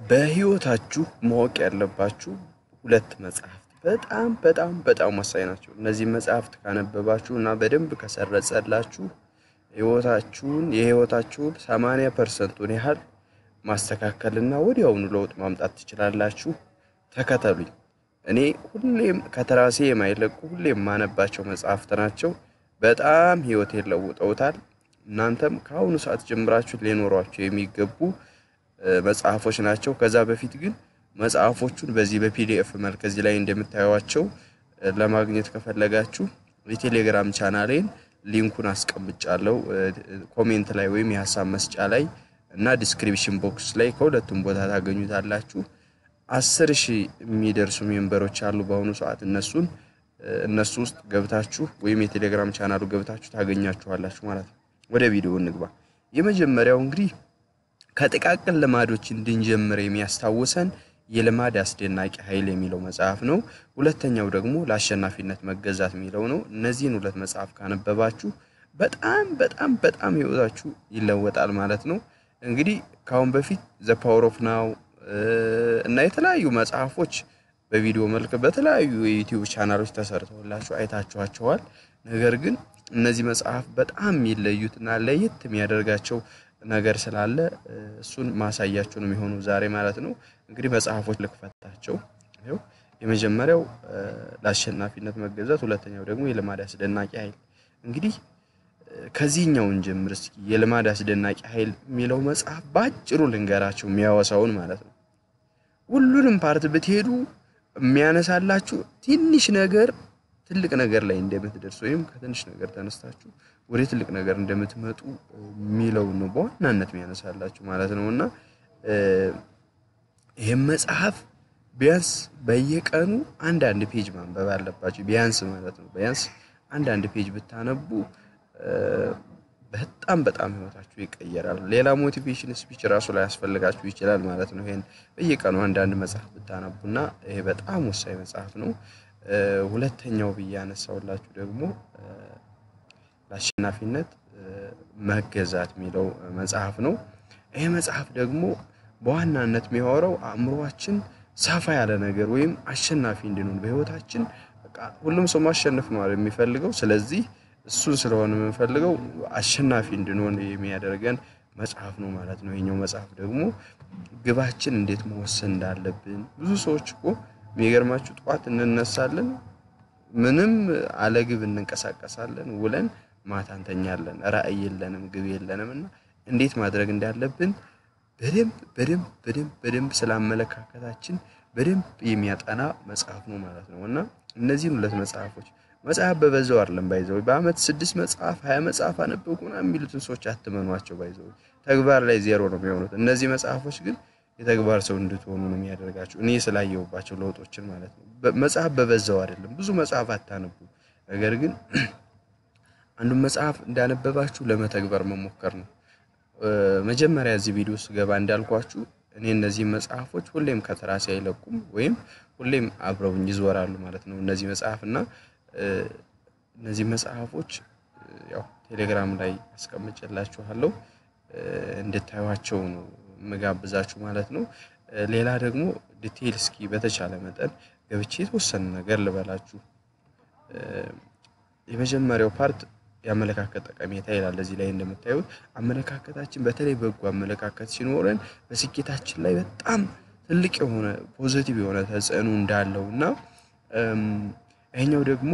በህይወታችሁ ማወቅ ያለባችሁ ሁለት መጽሐፍት በጣም በጣም በጣም ወሳኝ ናቸው። እነዚህ መጽሐፍት ካነበባችሁ እና በደንብ ከሰረጸላችሁ ህይወታችሁን የህይወታችሁን ሰማንያ ፐርሰንቱን ያህል ማስተካከልና ወዲያውኑ ለውጥ ማምጣት ትችላላችሁ። ተከተሉኝ። እኔ ሁሌም ከተራሴ የማይለቁ ሁሌም የማነባቸው መጽሐፍት ናቸው። በጣም ህይወቴን ለውጠውታል። እናንተም ከአሁኑ ሰዓት ጀምራችሁ ሊኖሯቸው የሚገቡ መጽሐፎች ናቸው። ከዛ በፊት ግን መጽሐፎቹን በዚህ በፒዲኤፍ መልክ እዚህ ላይ እንደምታዩቸው ለማግኘት ከፈለጋችሁ የቴሌግራም ቻናሌን ሊንኩን አስቀምጫለሁ ኮሜንት ላይ ወይም የሀሳብ መስጫ ላይ እና ዲስክሪፕሽን ቦክስ ላይ ከሁለቱም ቦታ ታገኙታላችሁ። አስር ሺህ የሚደርሱ ሜምበሮች አሉ በአሁኑ ሰዓት እነሱን እነሱ ውስጥ ገብታችሁ ወይም የቴሌግራም ቻናሉ ገብታችሁ ታገኛችኋላችሁ ማለት ነው። ወደ ቪዲዮ እንግባ። የመጀመሪያው እንግዲህ ከጥቃቅን ልማዶች እንድንጀምር የሚያስታውሰን የልማድ አስደናቂ ኃይል የሚለው መጽሐፍ ነው። ሁለተኛው ደግሞ ለአሸናፊነት መገዛት የሚለው ነው። እነዚህን ሁለት መጽሐፍ ካነበባችሁ በጣም በጣም በጣም ህይወታችሁ ይለወጣል ማለት ነው። እንግዲህ ከአሁን በፊት ዘ ፓወር ኦፍ ናው እና የተለያዩ መጽሐፎች በቪዲዮ መልክ በተለያዩ የዩቲዩብ ቻናሎች ተሰርተውላችሁ አይታችኋቸዋል። ነገር ግን እነዚህ መጽሐፍ በጣም የሚለዩትና ለየት የሚያደርጋቸው ነገር ስላለ እሱን ማሳያችሁ ነው የሚሆኑ ዛሬ ማለት ነው። እንግዲህ መጽሐፎች ልክፈታቸው። ይኸው የመጀመሪያው ለአሸናፊነት መገዛት፣ ሁለተኛው ደግሞ የልማድ አስደናቂ ኃይል። እንግዲህ ከዚህኛውን ጀምር እስኪ። የልማድ አስደናቂ ኃይል የሚለው መጽሐፍ በአጭሩ ልንገራቸው የሚያወሳውን ማለት ነው። ሁሉንም ፓርት ብትሄዱ የሚያነሳላችሁ ትንሽ ነገር ትልቅ ነገር ላይ እንደምትደርሱ ወይም ከትንሽ ነገር ተነስታችሁ ወደ ትልቅ ነገር እንደምትመጡ የሚለው ነው በዋናነት የሚያነሳላችሁ ማለት ነው። እና ይህም መጽሐፍ ቢያንስ በየቀኑ አንዳንድ ፔጅ ማንበብ አለባችሁ። ቢያንስ ማለት ነው ቢያንስ አንዳንድ ፔጅ ብታነቡ በጣም በጣም ህይወታችሁ ይቀየራል። ሌላ ሞቲቬሽን ስፒች ራሱ ላይ ያስፈልጋችሁ ይችላል ማለት ነው። ይሄን በየቀኑ አንዳንድ መጽሐፍ ብታነቡና ይሄ በጣም ወሳኝ መጽሐፍ ነው። ሁለተኛው ብዬ ያነሳውላችሁ ደግሞ ለአሸናፊነት መገዛት የሚለው መጽሐፍ ነው። ይሄ መጽሐፍ ደግሞ በዋናነት የሚያወራው አእምሯችን ሰፋ ያለ ነገር ወይም አሸናፊ እንድንሆን በህይወታችን በቃ ሁሉም ሰው ማሸነፍ ነው የሚፈልገው። ስለዚህ እሱን ስለሆነ የምንፈልገው አሸናፊ እንድንሆን የሚያደርገን መጽሐፍ ነው ማለት ነው። ይሄኛው መጽሐፍ ደግሞ ግባችን እንዴት መወሰን እንዳለብን ብዙ ሰዎች እኮ የሚገርማችሁ ጠዋት እንነሳለን፣ ምንም አለ ግብ እንንቀሳቀሳለን፣ ውለን ማታ እንተኛለን። ራዕይ የለንም፣ ግብ የለንም እና እንዴት ማድረግ እንዳለብን በደንብ በደንብ በደንብ በደንብ ስለ አመለካከታችን በደንብ የሚያጠና መጽሐፍ ነው ማለት ነው እና እነዚህን ሁለት መጽሐፎች መጽሐፍ በበዛው አይደለም ባይዘው በአመት ስድስት መጽሐፍ ሀያ መጽሐፍ አነበብኩ ምናምን የሚሉትን ሰዎች አትመኗቸው። ባይዘው ተግባር ላይ ዜሮ ነው የሚሆኑት። እነዚህ መጽሐፎች ግን የተግባር ሰው እንድትሆኑ ነው የሚያደርጋቸው። እኔ ስላየሁባቸው ለውጦችን ማለት ነው። መጽሐፍ በበዛው አይደለም፣ ብዙ መጽሐፍ አታነቡ። ነገር ግን አንዱን መጽሐፍ እንዳነበባችሁ ለመተግበር መሞከር ነው። መጀመሪያ እዚህ ቪዲዮ ስገባ እንዳልኳችሁ እኔ እነዚህ መጽሐፎች ሁሌም ከተራሴ አይለቁም ወይም ሁሌም አብረውኝ ይዞራሉ ማለት ነው። እነዚህ መጽሐፍ እና እነዚህ መጽሐፎች ያው ቴሌግራም ላይ አስቀምጬላችኋለሁ እንድታዩቸው ነው የምጋብዛችሁ ማለት ነው። ሌላ ደግሞ ዲቴይል እስኪ በተቻለ መጠን ገብቼ የተወሰነ ነገር ልበላችሁ። የመጀመሪያው ፓርት የአመለካከት ጠቀሜታ ይላል። እዚህ ላይ እንደምታዩት አመለካከታችን በተለይ በጎ አመለካከት ሲኖረን በስኬታችን ላይ በጣም ትልቅ የሆነ ፖዘቲቭ የሆነ ተጽዕኖ እንዳለው እና ይሄኛው ደግሞ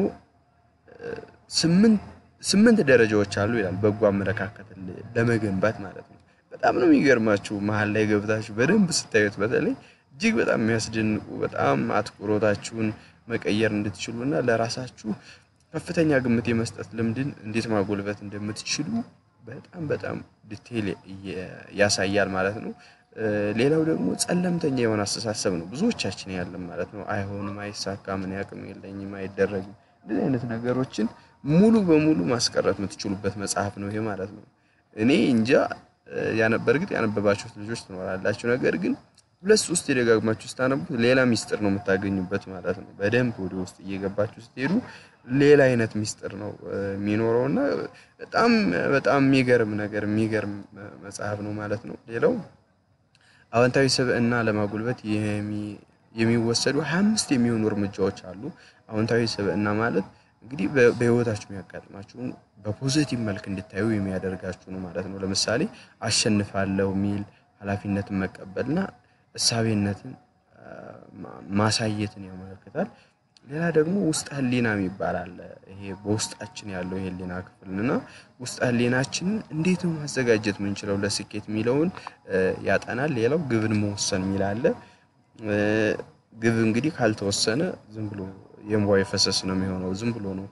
ስምንት ደረጃዎች አሉ ይላል በጎ አመለካከት ለመገንባት ማለት ነው። በጣም ነው የሚገርማችሁ መሀል ላይ ገብታችሁ በደንብ ስታዩት በተለይ እጅግ በጣም የሚያስደንቁ በጣም አትኩሮታችሁን መቀየር እንድትችሉ እና ለራሳችሁ ከፍተኛ ግምት የመስጠት ልምድን እንዴት ማጎልበት እንደምትችሉ በጣም በጣም ዲቴይል ያሳያል ማለት ነው። ሌላው ደግሞ ጸለምተኛ የሆነ አስተሳሰብ ነው ብዙዎቻችን ያለን ማለት ነው። አይሆንም፣ አይሳካም፣ እኔ አቅም የለኝም፣ አይደረግም እንደዚህ አይነት ነገሮችን ሙሉ በሙሉ ማስቀረት የምትችሉበት መጽሐፍ ነው ይሄ ማለት ነው። እኔ እንጃ በእርግጥ ያነበባችሁት ልጆች ትኖራላችሁ። ነገር ግን ሁለት ሶስት የደጋግማችሁ ስታነቡት ሌላ ሚስጥር ነው የምታገኙበት ማለት ነው። በደንብ ወደ ውስጥ እየገባችሁ ስትሄዱ ሌላ አይነት ሚስጥር ነው የሚኖረው እና በጣም በጣም የሚገርም ነገር የሚገርም መጽሐፍ ነው ማለት ነው። ሌላው አዎንታዊ ስብዕና ለማጎልበት የሚወሰዱ ሀያ አምስት የሚሆኑ እርምጃዎች አሉ። አዎንታዊ ስብዕና ማለት እንግዲህ በህይወታችሁ የሚያጋጥማችሁን በፖዚቲቭ መልክ እንድታዩ የሚያደርጋችሁ ነው ማለት ነው። ለምሳሌ አሸንፋለሁ የሚል ኃላፊነትን መቀበልና እሳቤነትን ማሳየትን ያመለክታል። ሌላ ደግሞ ውስጥ ህሊና የሚባል አለ። ይሄ በውስጣችን ያለው የህሊና ክፍል እና ውስጥ ህሊናችንን እንዴት ነው ማዘጋጀት የምንችለው ለስኬት የሚለውን ያጠናል። ሌላው ግብን መወሰን የሚል አለ። ግብ እንግዲህ ካልተወሰነ ዝም ብሎ የእንቧ የፈሰስ ነው የሚሆነው። ዝም ብሎ ነው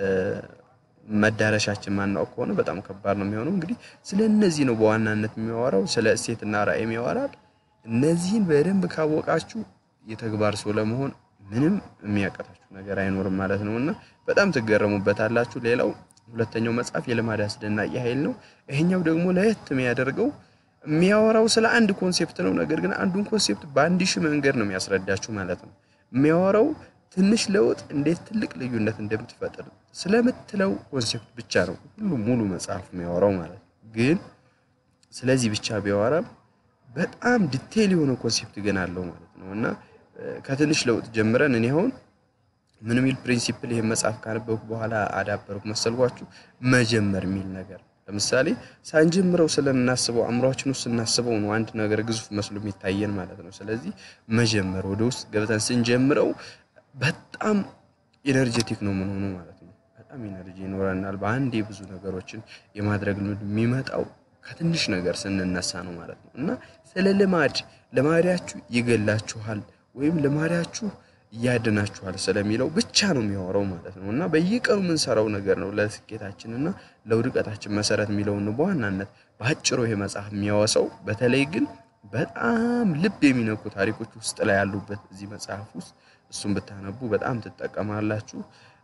መዳረሻችን ማናውቅ ከሆነ በጣም ከባድ ነው የሚሆነው። እንግዲህ ስለ እነዚህ ነው በዋናነት የሚያወራው። ስለ እሴትና ራዕይም ያወራል። እነዚህን በደንብ ካወቃችሁ የተግባር ሰው ለመሆን ምንም የሚያቀታችሁ ነገር አይኖርም ማለት ነው እና በጣም ትገረሙበታላችሁ። ሌላው ሁለተኛው መጽሐፍ የልማድ አስደናቂ ኃይል ነው። ይሄኛው ደግሞ ለየት የሚያደርገው የሚያወራው ስለ አንድ ኮንሴፕት ነው። ነገር ግን አንዱን ኮንሴፕት በአንድ ሺህ መንገድ ነው የሚያስረዳችሁ ማለት ነው። የሚያወራው ትንሽ ለውጥ እንዴት ትልቅ ልዩነት እንደምትፈጥር ስለምትለው ኮንሴፕት ብቻ ነው ሁሉም ሙሉ መጽሐፍ የሚያወራው ማለት ነው። ግን ስለዚህ ብቻ ቢያወራም በጣም ዲቴይል የሆነ ኮንሴፕት ግን አለው ማለት ነው እና ከትንሽ ለውጥ ጀምረን እኔ አሁን ምን የሚል ፕሪንሲፕል ይሄን መጽሐፍ ካነበብኩ በኋላ አዳበርኩ መሰልኳችሁ? መጀመር የሚል ነገር ለምሳሌ ሳንጀምረው ስለምናስበው አእምሯችን ውስጥ ስናስበው ነው አንድ ነገር ግዙፍ መስሎ የሚታየን ማለት ነው። ስለዚህ መጀመር ወደ ውስጥ ገብተን ስንጀምረው በጣም ኢነርጄቲክ ነው ምን ሆኖ ማለት ነው። በጣም ኢነርጂ ይኖረናል። በአንዴ ብዙ ነገሮችን የማድረግ ልምድ የሚመጣው ከትንሽ ነገር ስንነሳ ነው ማለት ነው እና ስለ ልማድ ልማዳችሁ ይገላችኋል ወይም ልማዳችሁ እያድናችኋል ስለሚለው ብቻ ነው የሚያወራው ማለት ነው እና በየቀኑ የምንሰራው ነገር ነው ለስኬታችን እና ለውድቀታችን መሰረት የሚለውን በዋናነት በአጭሩ ይሄ መጽሐፍ የሚያወሳው። በተለይ ግን በጣም ልብ የሚነኩ ታሪኮች ውስጥ ላይ ያሉበት እዚህ መጽሐፍ ውስጥ እሱን ብታነቡ በጣም ትጠቀማላችሁ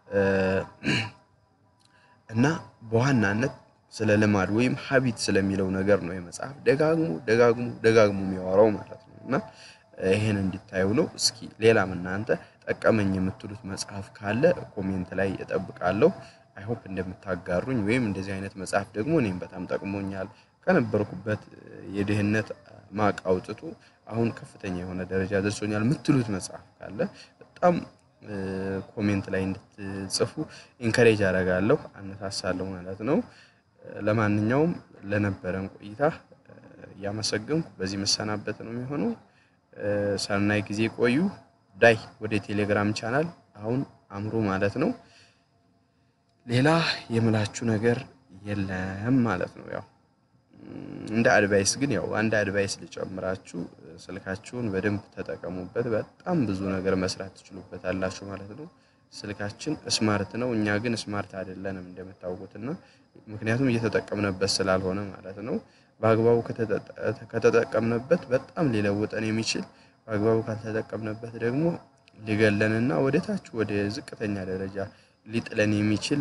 እና በዋናነት ስለ ልማድ ወይም ሀቢት ስለሚለው ነገር ነው የመጽሐፍ ደጋግሞ ደጋግሞ ደጋግሞ የሚያወራው ማለት ነው እና ይሄን እንዲታዩ ነው። እስኪ ሌላም እናንተ ጠቀመኝ የምትሉት መጽሐፍ ካለ ኮሜንት ላይ እጠብቃለሁ። አይሆፕ እንደምታጋሩኝ ወይም እንደዚህ አይነት መጽሐፍ ደግሞ እኔም በጣም ጠቅሞኛል ከነበርኩበት የድህነት ማቅ አውጥቶ አሁን ከፍተኛ የሆነ ደረጃ ደርሶኛል የምትሉት መጽሐፍ ካለ በጣም ኮሜንት ላይ እንድትጽፉ ኢንከሬጅ አደርጋለሁ፣ አነሳሳለሁ ማለት ነው። ለማንኛውም ለነበረን ቆይታ እያመሰገንኩ በዚህ መሰናበት ነው የሚሆነው። ሰናይ ጊዜ ቆዩ። ዳይ ወደ ቴሌግራም ቻናል አሁን አምሮ ማለት ነው። ሌላ የምላችሁ ነገር የለም ማለት ነው። ያው እንደ አድቫይስ ግን ያው አንድ አድቫይስ ልጨምራችሁ፣ ስልካችሁን በደንብ ተጠቀሙበት። በጣም ብዙ ነገር መስራት ትችሉበታላችሁ ማለት ነው። ስልካችን ስማርት ነው፣ እኛ ግን ስማርት አይደለንም እንደምታውቁትና ምክንያቱም እየተጠቀምንበት ስላልሆነ ማለት ነው። በአግባቡ ከተጠቀምንበት በጣም ሊለውጠን የሚችል በአግባቡ ካልተጠቀምንበት ደግሞ ሊገለንና ወደ ታች ወደ ዝቅተኛ ደረጃ ሊጥለን የሚችል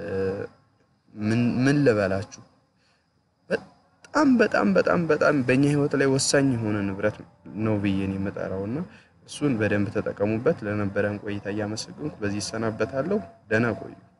ምን ልበላችሁ በጣም በጣም በጣም በጣም በእኛ ሕይወት ላይ ወሳኝ የሆነ ንብረት ነው ብዬን የምጠራውና እሱን በደንብ ተጠቀሙበት። ለነበረን ቆይታ እያመሰገንኩ በዚህ ይሰናበታለሁ። ደህና ቆዩ።